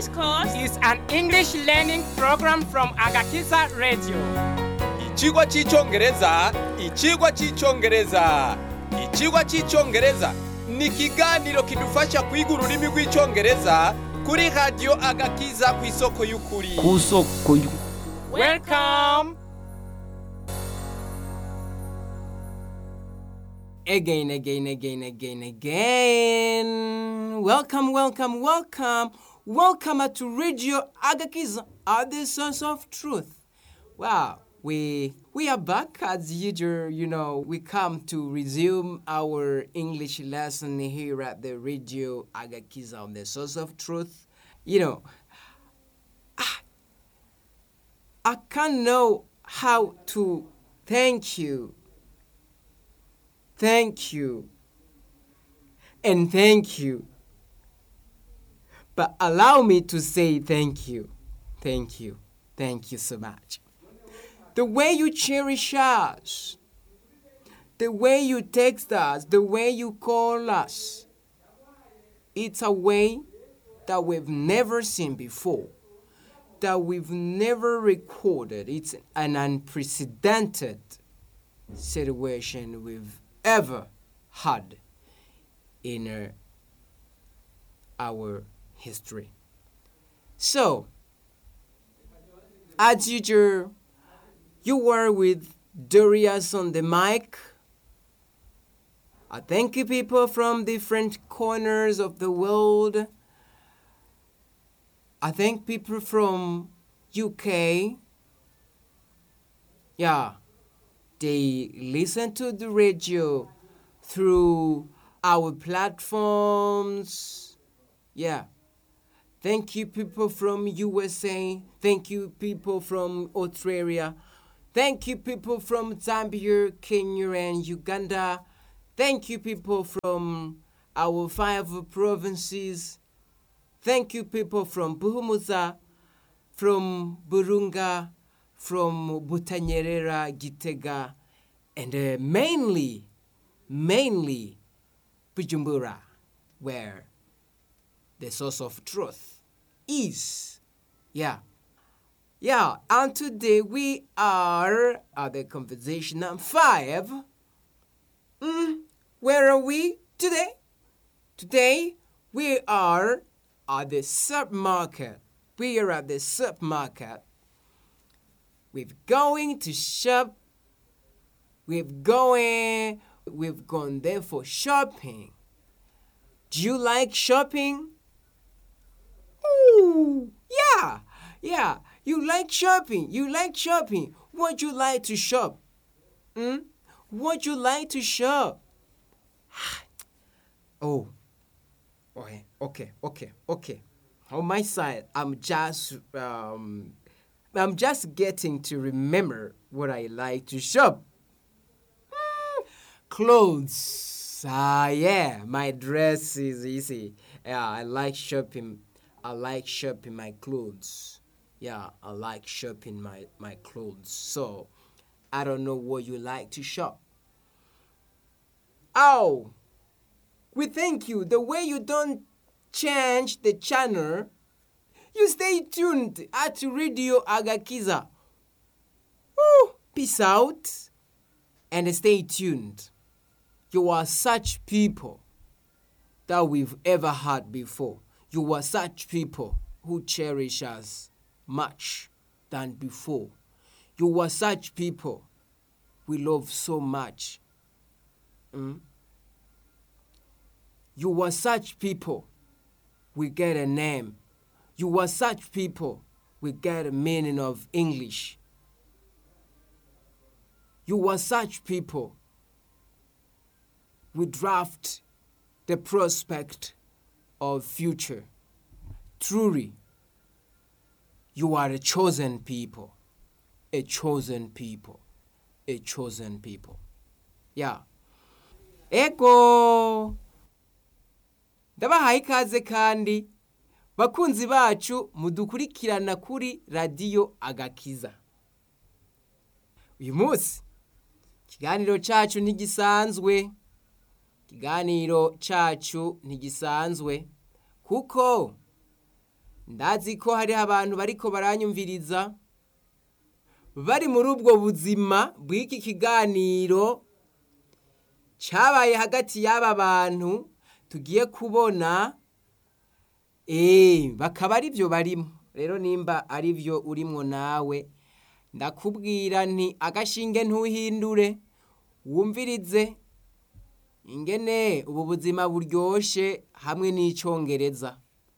course is an English learning program from Agakiza Radio. Ikigwa cy'icyongereza ikigwa cy'icyongereza ikigwa cy'icyongereza ni ikiganiro kidufasha kwiga ururimi rw'icyongereza kuri radiyo agakiza ku isoko y'ukuri ku soko y'u- Welcome. Again, again, again, again, again. Welcome, welcome, welcome. Welcome to Radio Agakiza at the source of truth. Wow, we we are back as usual. You know, we come to resume our English lesson here at the Radio Agakiza on the source of truth. You know, I can't know how to thank you thank you and thank you. But allow me to say thank you, thank you, thank you so much. The way you cherish us, the way you text us, the way you call us, it's a way that we've never seen before, that we've never recorded. It's an unprecedented situation we've ever had in uh, our history. So, as usual, you were with Darius on the mic. I thank you, people from different corners of the world. I thank people from UK. Yeah, they listen to the radio through our platforms. Yeah. Thank you, people from USA. Thank you, people from Australia. Thank you, people from Zambia, Kenya, and Uganda. Thank you, people from our five provinces. Thank you, people from Buhumuza, from Burunga, from Butanyerera, Gitega, and uh, mainly, mainly Bujumbura, where the source of truth is. Yeah. Yeah, and today we are at the conversation number five. Mm, where are we today? Today we are at the supermarket. We are at the supermarket. We're going to shop. We've going. We've gone there for shopping. Do you like shopping? Ooh, yeah, yeah. You like shopping. You like shopping. What you like to shop? Hmm? What you like to shop? oh, okay, okay, okay, okay. On my side, I'm just um, I'm just getting to remember what I like to shop. Hmm, Clothes. Ah, yeah, my dress is easy. Yeah, I like shopping. I like shopping my clothes. Yeah, I like shopping my, my clothes. So, I don't know what you like to shop. Oh, we thank you. The way you don't change the channel, you stay tuned at Radio Agakiza. Woo, peace out and stay tuned. You are such people that we've ever had before. You are such people who cherish us much than before. You are such people we love so much. Mm? You are such people we get a name. You are such people we get a meaning of English. You are such people we draft the prospect of future. Truly, you are a chosen people, a chosen people, a chosen people. Yeah. Ego! Ndabahaye ikaze kandi bakunzi bacu mudukurikirana kuri radiyo agakiza. Uyu munsi ikiganiro cyacu ntigisanzwe. Ikiganiro cyacu ntigisanzwe kuko ndazi ko hariho abantu bariko baranyumviriza bari muri ubwo buzima bw'iki kiganiro cyabaye hagati y'aba bantu tugiye kubona eee bakaba ari byo barimo rero nimba ari byo urimwo nawe ndakubwira nti agashinge ntuhindure wumvirize ingene ubu buzima buryoshe hamwe n'icyongereza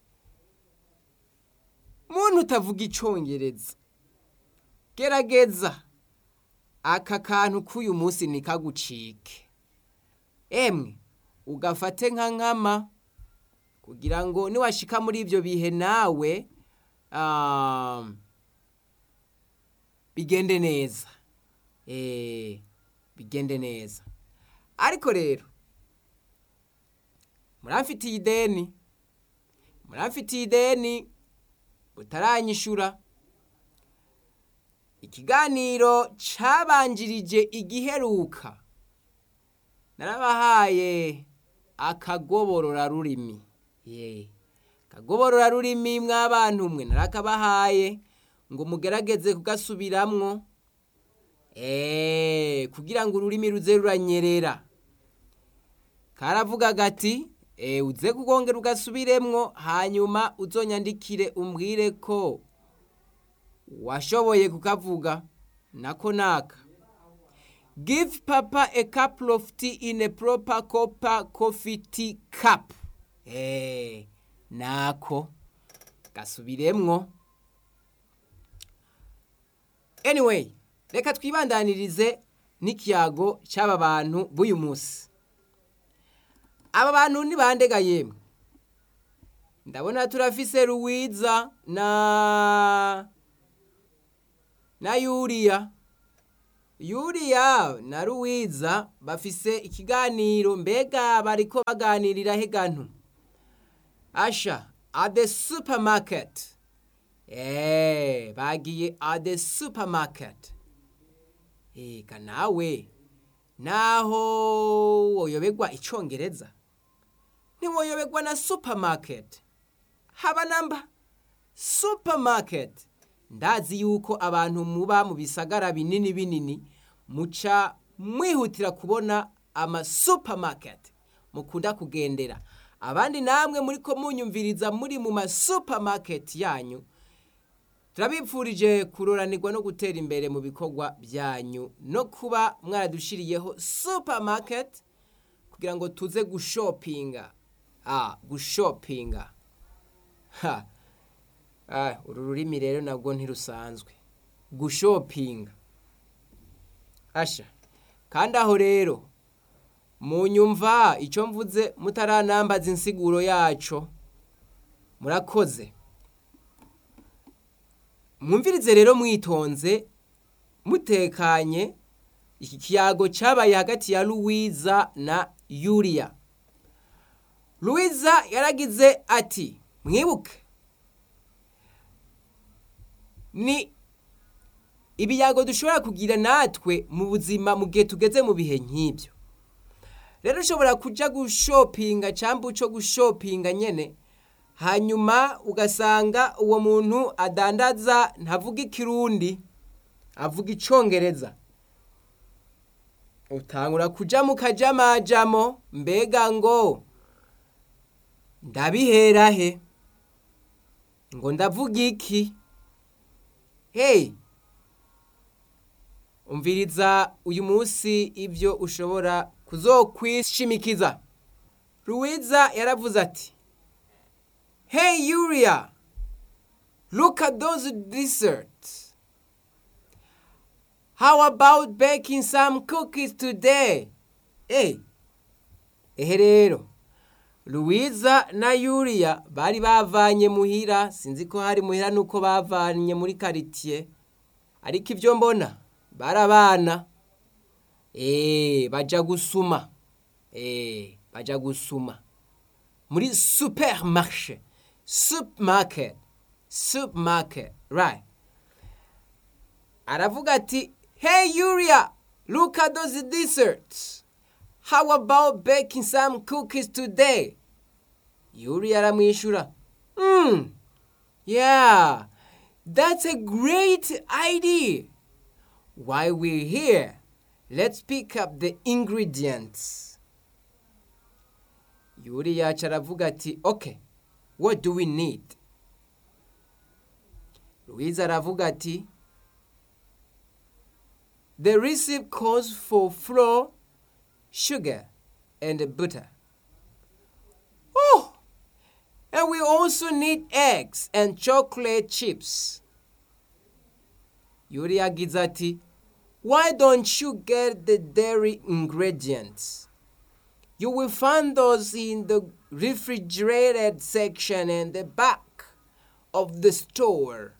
muntu utavuga icyongereza gerageza aka kantu k'uyu munsi ntikagucike emwe ugafate nka nkama kugira ngo niwashika muri ibyo bihe nawe bigende neza bigende neza ariko rero muramfitiye ideni muramfitiye ideni utaranyishura ikiganiro cyabanjirije igiheruka narabahaye akagoborora rurimi ye akagoborora rurimi mw'abantu mwe narakabahaye ngo mugerageze kugasubiramwo eee kugira ngo ururimi ruze ruranyerera karavuga gati eee uze kugongera ugasubiremwo hanyuma uzonyandikire umbwire ko washoboye kukavuga nako naka give papa a couple of tea in a proper copper coffee tea cup eee nako gasubiremwo anyway reka twibandanirize n'ikiyago cy'aba bantu b'uyu munsi aba bantu ni bandega yemwe ndabona turafise ruwiza na na yuriya yuriya na ruwiza bafise ikiganiro mbega bariko baganirira hegantu asha at the supermarket Eh, bagiye at the supermarket. Eka nawe naho woyobegwa icongereza ntiwoyobegwa na supermarket haba namba supermarket ndazi yuko abantu muba mu bisagara binini binini muca mwihutira kubona ama supermarket mukunda kugendera abandi namwe muri ko munyumviriza muri mu ma supermarket yanyu turabipfurije kuroranirwa no gutera imbere mu bikorwa byanyu no kuba mwaradushiriyeho supermarket kugira ngo tuze gushopinga ah gushopinga ha ah uru rurimi rero nabwo ntirusanzwe gushopinga asha kandi aho rero munyumva icyo mvuze mutaranambaza insiguro yaco murakoze mwumvirize rero mwitonze mutekanye iki kiyago cyabaye hagati ya Louisa na Yulia Louisa yaragize ati mwibuke ni ibiyago dushobora kugira natwe mu buzima mu gihe tugeze mu bihe nk'ibyo rero ushobora kujya gushopinga cyangwa uco gushopinga nyine hanyuma ugasanga uwo muntu adandaza ntavuga ikirundi avuga icongereza utangura kuja mu kajamajamo mbega ngo ndabihera he ngo ndavuga iki hey umviriza uyu munsi ibyo ushobora kuzokwishimikiza Louisa yaravuze ati Hey Yuria, look at those desserts. How about baking some cookies today? Hey, ehe rero Louisa na Yuria bari bavanye muhira sinzi ko hari muhira nuko bavanye muri quartier ariko ibyo mbona barabana eh baja gusuma eh baja gusuma muri supermarché supermarket supermarket right aravuga ati hey yuria look at those desserts how about baking some cookies today yuria aramwishyura mm, Yeah, that's a great idea. While we're here, let's pick up the ingredients. Yuri yacu aravuga ati, okay, what do we need? Louise aravuga ati, the recipe calls for flour, sugar, and butter. Oh, and we also need eggs and chocolate chips. Yuri yagize ati, why don't you get the dairy ingredients? You will find those in the refrigerated section in the back of the store.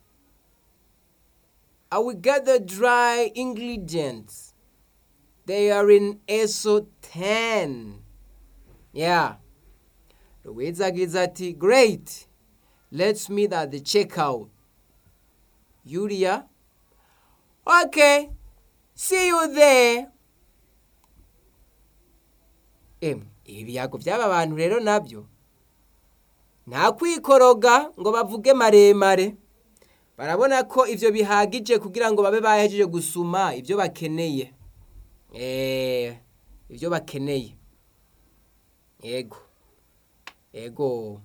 I will get the dry ingredients. They are in ESO 10. Yeah. Louise agize ati, great. Let's meet at the checkout. Yuria, okay. See you there. Em, ibiyago by'aba bantu rero nabyo nta kwikoroga ngo bavuge maremare barabona ko ibyo bihagije kugira ngo babe bahejeje gusuma ibyo bakeneye eh ibyo bakeneye yego yego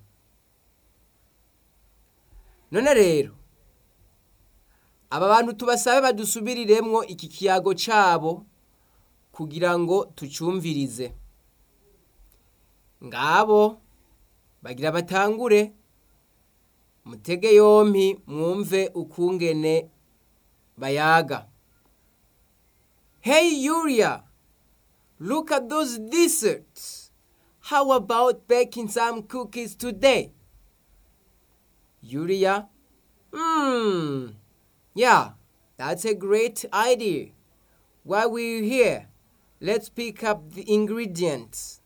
none rero aba bantu tubasabe badusubiriremwo iki kiyago cabo kugira ngo tucyumvirize ngabo bagira batangure mutege yompi mwumve ukungene bayaga hey yuria look at those desserts how about baking some cookies today yuria hmm yeah that's a great idea while we're here let's pick up the ingredients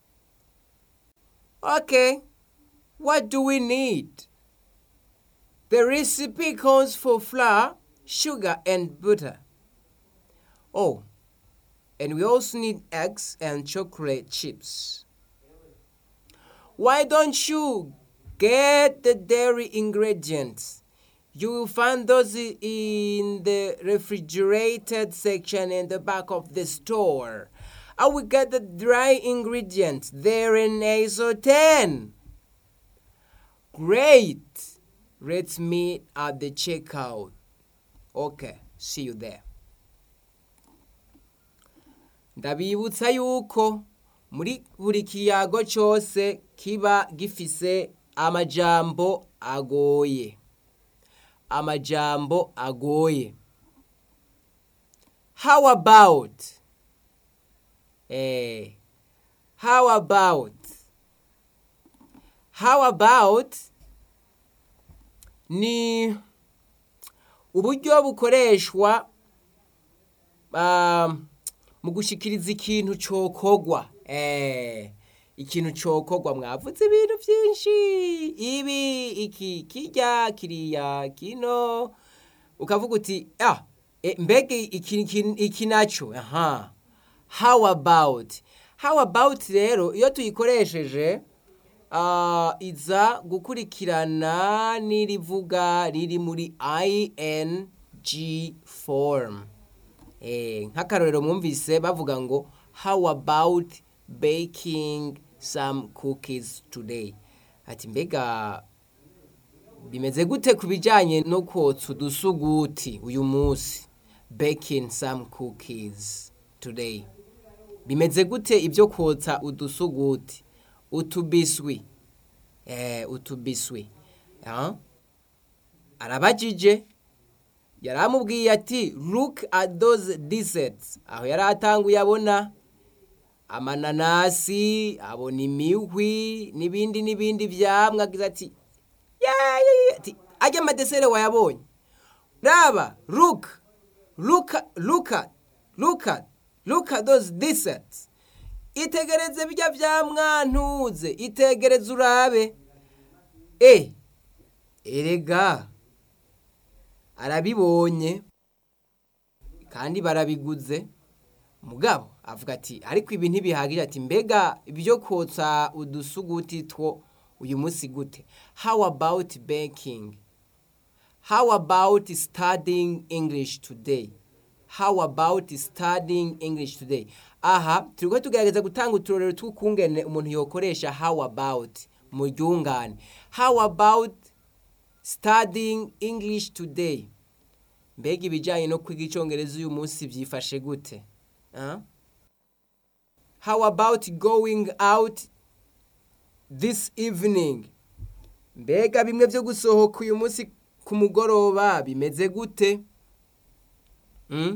okay what do we need the recipe calls for flour, sugar, and butter. Oh, and we also need eggs and chocolate chips. Why don't you get the dairy ingredients? You will find those i- in the refrigerated section in the back of the store. I will get the dry ingredients there in ISO 10. Great! Let's meet at the checkout. Okay, see you there. Ndabibutsa yuko muri buri kiyago cyose kiba gifise amajambo agoye. Amajambo agoye. How about? Eh, how about? How about? ni uburyo bukoreshwa ah, mu gushikiriza ikintu cokogwa eh ikintu cokogwa mwavuze ibintu byinshi ibi iki kirya kiriya kino ukavuga uti ah e, mbega iki, iki, iki naco aha how about how about rero iyo tuyikoresheje uh, iza gukurikirana n'irivuga riri muri ing form eh, nk'akarorero mwumvise bavuga ngo how about baking some cookies today ati mbega bimeze gute ku bijyanye no kotsa udusuguti uyu munsi baking some cookies today bimeze gute ibyo kotsa udusuguti utubiswi eh utubiswi ah arabajije yaramubwiye ati look at those desserts aho yari atanguye abona amananasi abona imihwi n'ibindi n'ibindi vyamwa agize ati "Yeah, yeah, yeah." ati ajya amadesere wayabonye raba look look at- look at look at look at those desserts itegereze bijya vya mwantuze itegereze urabe e erega arabibonye kandi barabiguze mugabo avuga ati ariko ibi ntibihagije ati mbega ibyo kotsa udusuguti two uyu munsi gute how about baking how about studying english today how about studying english today aha turiko tugerageza gutanga uturorero tw'ukungene umuntu yokoresha how about mu ryungane how about studying english today mbega ibijyanye no kwiga icyongereza uyu munsi byifashe gute Ah? how about going out this evening mbega bimwe byo gusohoka uyu munsi ku mugoroba bimeze gute Mm?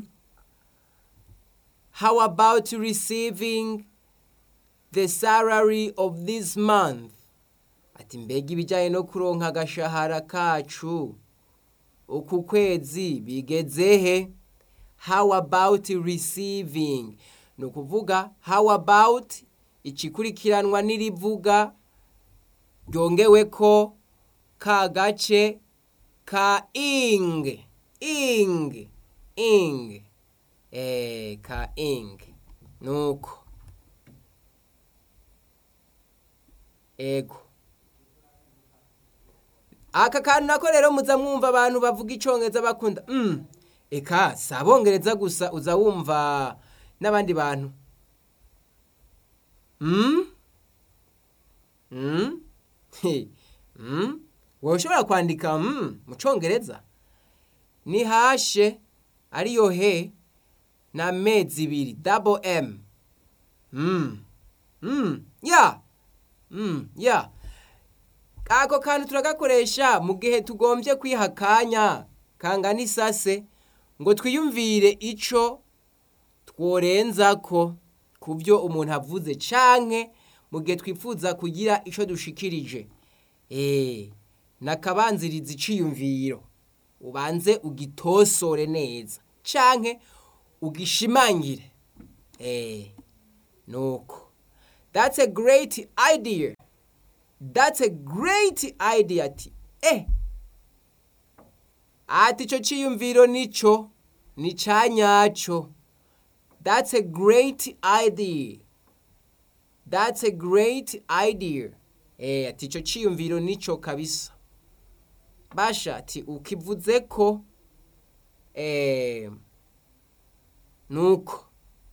how about receiving the salary of this month ati mbega ibijyanye no kuronka agashahara kacu uku kwezi bigezehe how about receiving ni ukuvuga how about ikikurikiranwa n'irivuga ryongewe ko ka gace ka ing ing ing eh ka ing nuko ego aka kantu nako rero muza mwumva abantu bavuga icyongereza bakunda mm. eka si abongereza gusa uza wumva n'abandi bantu mm? Mm? He. Mm? wowe ushobora kwandika mm, mu cyongereza ni hashe ariyo he na mezi ibiri double m mm. Mm. ya mm. ya ako kantu turagakoresha mu gihe tugombye kwiha akanya kangana isase ngo twiyumvire ico tworenzako ku byo umuntu avuze canke mu gihe twifuza kugira ico dushikirije eh nakabanziriza iciyumviro ubanze ugitosore neza canke ugishimangire eh nuko that's a great idea that's a great idea ati eh ati ico ciyumviro nico ni canyaco that's a great idea that's a great idea eh ati ico ciyumviro nico kabisa basha ati ukivuze ko eh nuko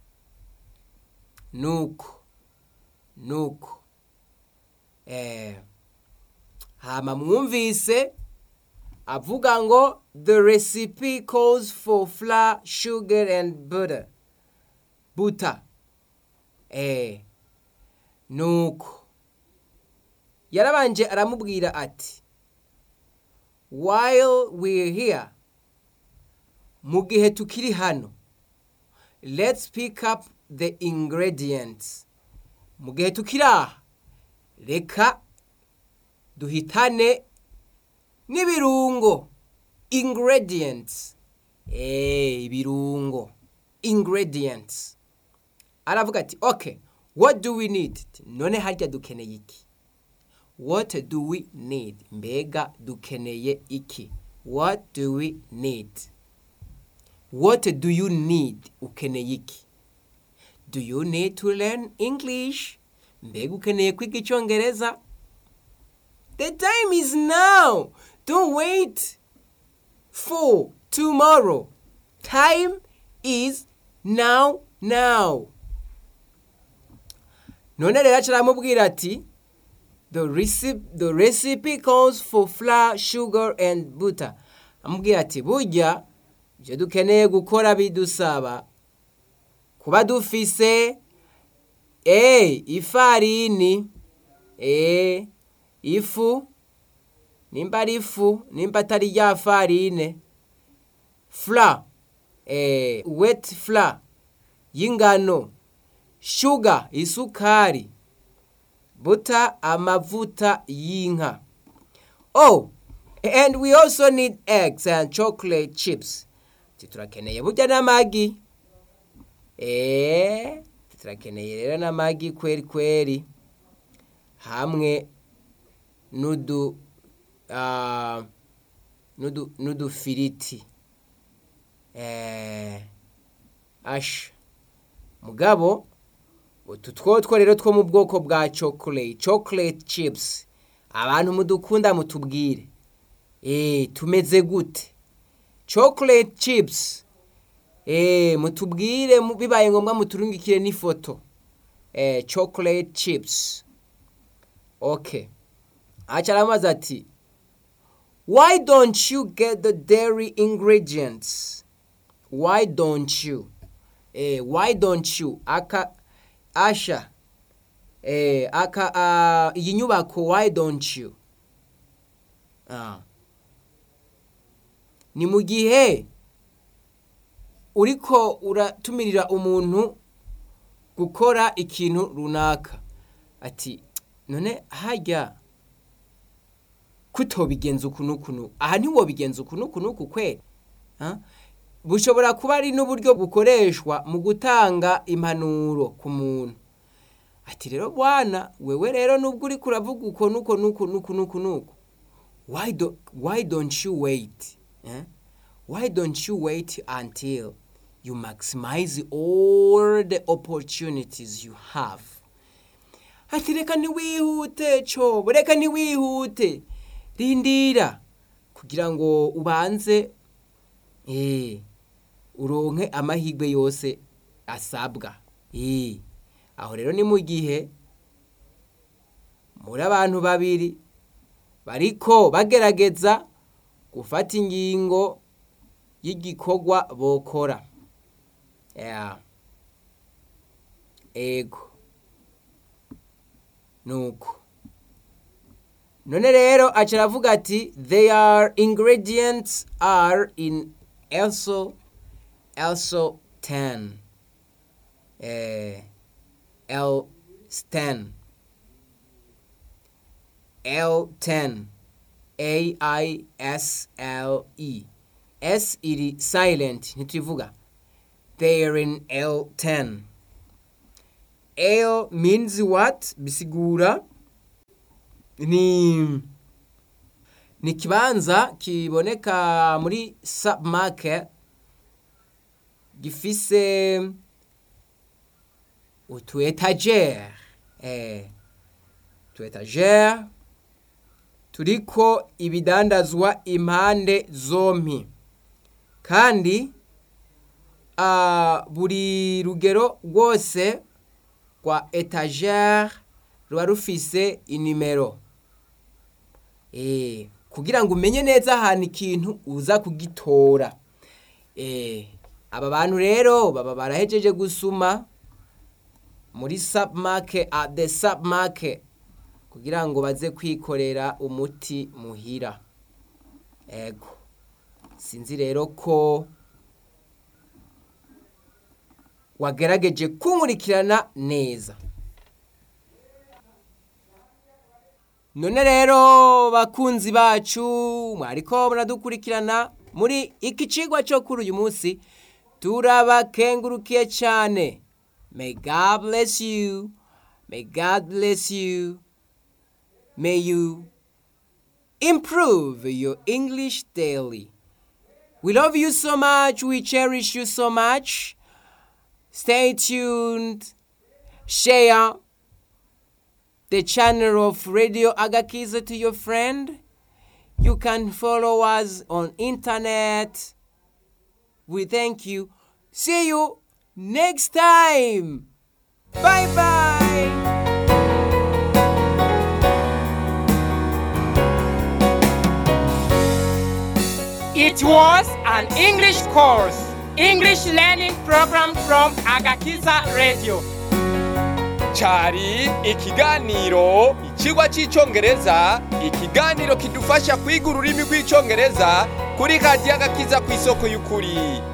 nuko nuko eh hama mwumvise avuga ngo the recipe calls for flour sugar and butter butter eh nuko yarabanje aramubwira ati while we're here mu gihe tukiri hano let's pick up the ingredients mu gihe tukiri aha reka duhitane n'ibirungo ingredients eh ibirungo ingredients aravuga ati okay what do we need none harya dukeneye iki what do we need mbega dukeneye iki what do we need what do you need ukeneye iki do you need to learn english mbega ukeneye kwiga icyongereza the time is now don't wait for tomorrow time is now now none rero acaramubwira ati the recipe, the recipe calls for flour sugar and butter amubwira ati burya ibyo dukeneye gukora bidusaba kuba dufise eh ifarini eh ifu nimba ari ifu nimba atari rya farine fla eh wet fla y'ingano sugar isukari buta amavuta y'inka oh and we also need eggs and chocolate chips turakeneye burya n'amagi eh turakeneye rero n'amagi kweri kweri hamwe n'udu ah, n'udu n'udufiriti eh asha mugabo utu twotwo rero two mu bwoko bwa chocolate chocolate chips abantu mudukunda mutubwire eh tumeze gute chocolate chips eh mutubwire mu- bibaye ngombwa muturungikire n'ifoto eh chocolate chips okay acha aramaze ati why don't you get the dairy ingredients why don't you eh why don't you aka asha eh aka uh, iyi nyubako why don't you ah ni mu gihe uriko uratumirira umuntu gukora ikintu runaka ati none harya kutobigenza uku n'uku n'uku aha ntiwobigenza uku n'uku n'uku kwe Ah? bushobora kuba ari n'uburyo bukoreshwa mu gutanga impanuro ku muntu ati rero bwana wewe rero nubwo uri kuravuga uko nuko nuko nuko nuko nuko why do why don't you wait eh? why don't you wait until you maximize all the opportunities you have ati reka ntiwihute cobo reka ntiwihute rindira kugira ngo ubanze eh, uronke amahirwe yose asabwa eh. aho rero ni mu gihe muri abantu babiri bariko bagerageza gufata ingingo y'igikorwa bokora yeah. ego nuko none rero aca aravuga ati their ingredients are in also also 10 eh, L10 L10 A I S L E S iri silent ntituvuga they are in L10 L means what bisigura ni ni ikibanza kiboneka muri submarket gifise utu etagere eh, utu etagere turiko ibidandazwa impande zompi kandi ah, buri rugero rwose rwa etagere ruba rufise inimero eh, kugira ngo umenye neza ahantu ikintu uza kugitora eh, aba bantu rero baba barahejeje gusuma muri submarket at the submarket kugira ngo baze kwikorera umuti muhira ego sinzi rero ko wagerageje kunkurikirana neza none rero bakunzi bacu mwariko muradukurikirana muri iki cigwa cyo kuri uyu munsi turabakengurukiye cyane may god bless you may god bless you may you improve your english daily we love you so much we cherish you so much stay tuned share the channel of Radio Agakiza to your friend. You can follow us on internet. We thank you. See you next time. Bye bye. It was an English course, English learning program from Agakiza Radio. cyari ikiganiro ikigwa cy'icyongereza ikiganiro kidufasha kwiga ururimi rw'icyongereza kuri radiyo agakiza ku isoko y'ukuri